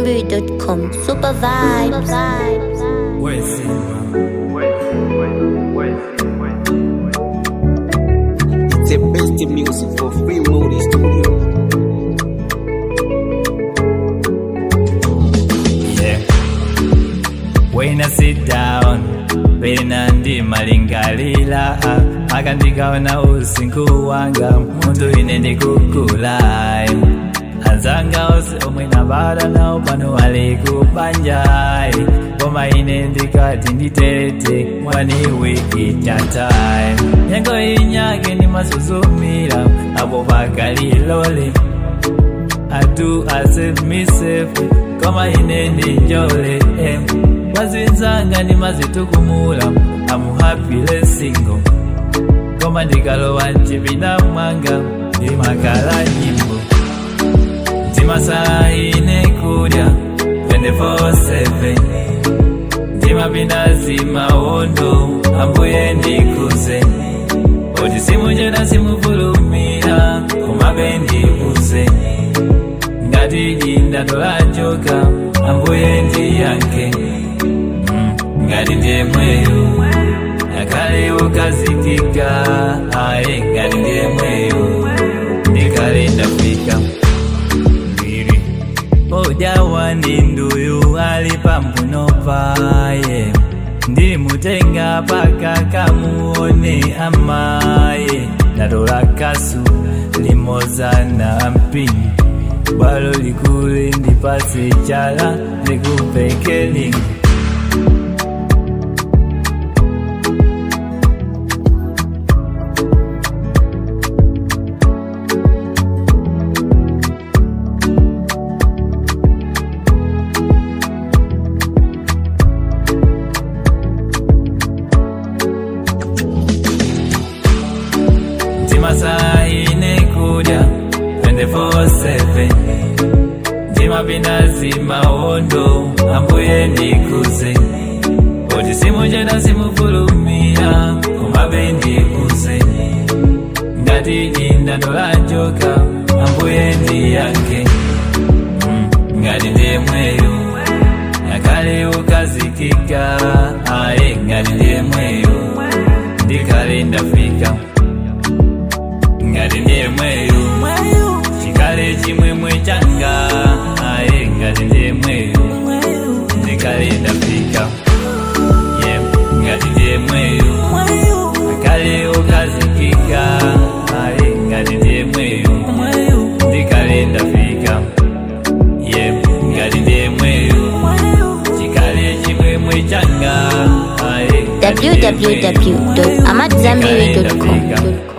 AmadZanbury.com. Super vibes. It's the best music for free Moody Studio. Yeah. When I sit down pena ndi malingalila aka ndikaona usinkhu wanga munthu ine ndikukula anzanga onse omwe nabala nawo pano ali kubanja koma ine ndikati nditete one week at a time nyengo inyake ndimasuzumira apo pakalilole I do I save me safe kama ine ndi njole eh. wazinzanga ndimazitukumula I'm happy single koma ndikalowa mchipinda mwanga ndimakala nyimbo ndimasala ine kudya 24/7 ndimapinda zimawondo ambuye ndikuze oti simuchena simufulumira kumabe ndikuze ngati indatola njoka ambuye ndiyanke Mm, ngati ndiye mweyo ngakhale ukazikika aye ngati ndiye mweyo ndikale ndafika mbiri ojawa ndi nduyu ali pambuno paye ndimutenga paka kamuone amaye ndatola kasu limoza na mpini bwalo likule ndipase chala ndikupekeni ndimasala ine kudya 24/7 ndimapinda zimawondo ambuye ndikuze oti simuchena simufulumira kumabe ndikuze ngati indandola njoka ambuye ndiyanke Mm, ngati ndiye mweyo ngakhale ukazikika aye ngati ndiye mweyo ndikale ndafika ngati ndiye mweyo chikale chimwemwe changa aye ngati ndiye mweyo ndikale ndafika yeah. ngati ndiye mweyo akale ukazikika aye ngati ndiye mweyo ndikale ndafika yeah. ngati ndiye mweyo chikale chimwemwe changa aye ngati ndiye mweyo. www.amadzanbury.com.